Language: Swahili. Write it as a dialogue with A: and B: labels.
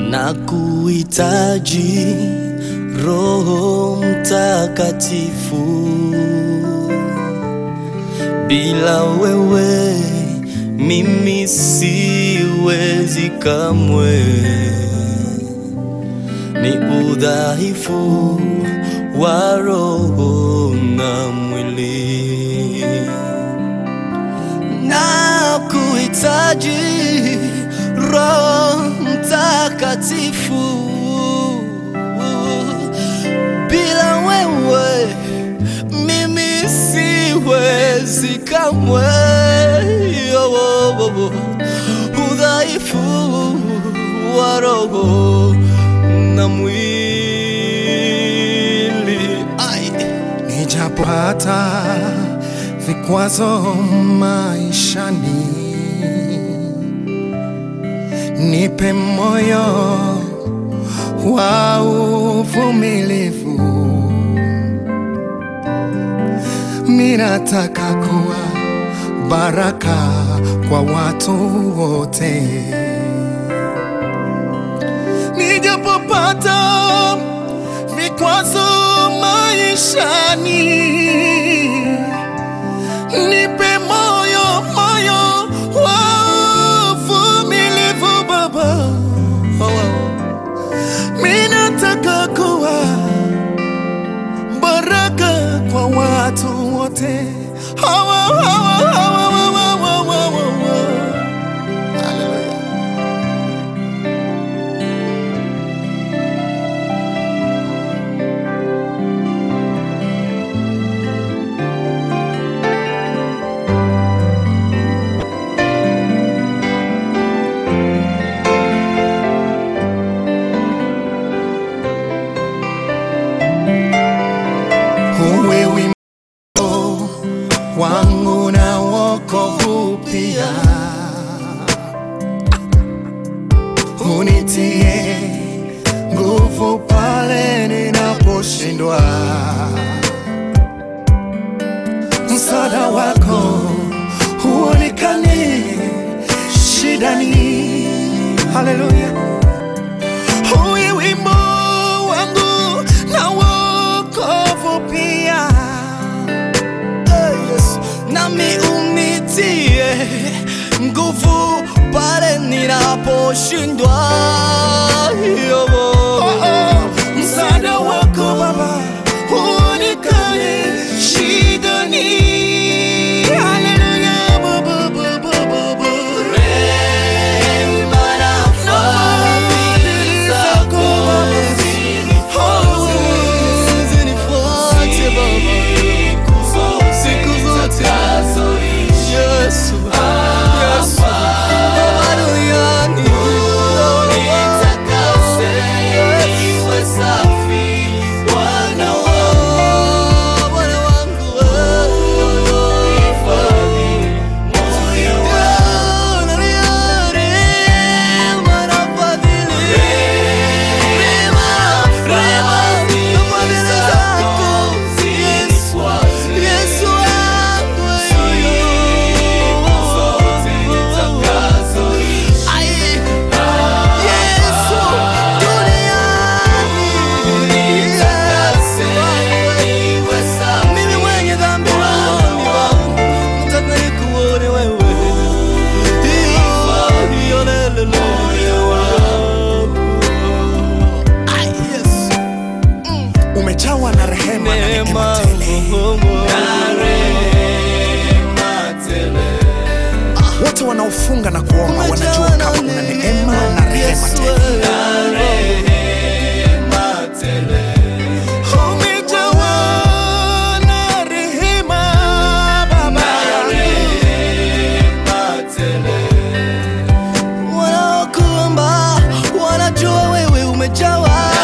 A: na kuhitaji Roho Mtakatifu. Bila wewe mimi siwezi kamwe, ni udhaifu wa roho na mwili na kuhitaji Roho Mtakatifu. Bila wewe mimi siwezi kamwe, oh, oh, oh, udhaifu wa roho na mwili Ai.
B: Nijapopata vikwazo maishani, nipe moyo wa uvumilivu. Minataka kuwa baraka kwa watu wote, nijapopata vikwazo maishani, nipe moyo moyo wa uvumilivu Baba. Minataka kuwa baraka kwa watu wote. Hawa, hawa, hawa, hawa, hawa, hawa, hawa. Hallelujah. Uwe wimbo wangu na wokovu pia, unitie nguvu pale ninaposhindwa. Msaada wako huonekane shidani. Haleluya. Uwe wimbo wangu na wokovu pia.
A: Eh, Yesu. nami unitie nguvu pale ninaposhindwa. Yobo.
B: Oh, oh, msaada wako Baba huonekane shidani. Haleluya, Baba, Baba, Baba.
A: Rehema na fadhili zako
B: Oh,
A: zinifuate Baba. Siku zote. Yesu. Yesu. Baba duniani. Oh, Bwana wangu, eh. Rehema na fadhili. Rehema, rehema na fadhili zako. Yesu. Yesu wangu, Ai. Yesu duniani. Mimi mwenye dhambi rohoni wangu, nataka nikuone wewe. Iyo, iyo, lele, lele. Ai, Yesu.
B: umejawa na rehema na neema tele. Wote wanaofunga na kuomba wanajua kama una neema na rehema tele. Umejawa na rehema Baba.
A: Wanaokuomba wanajua wewe umejawa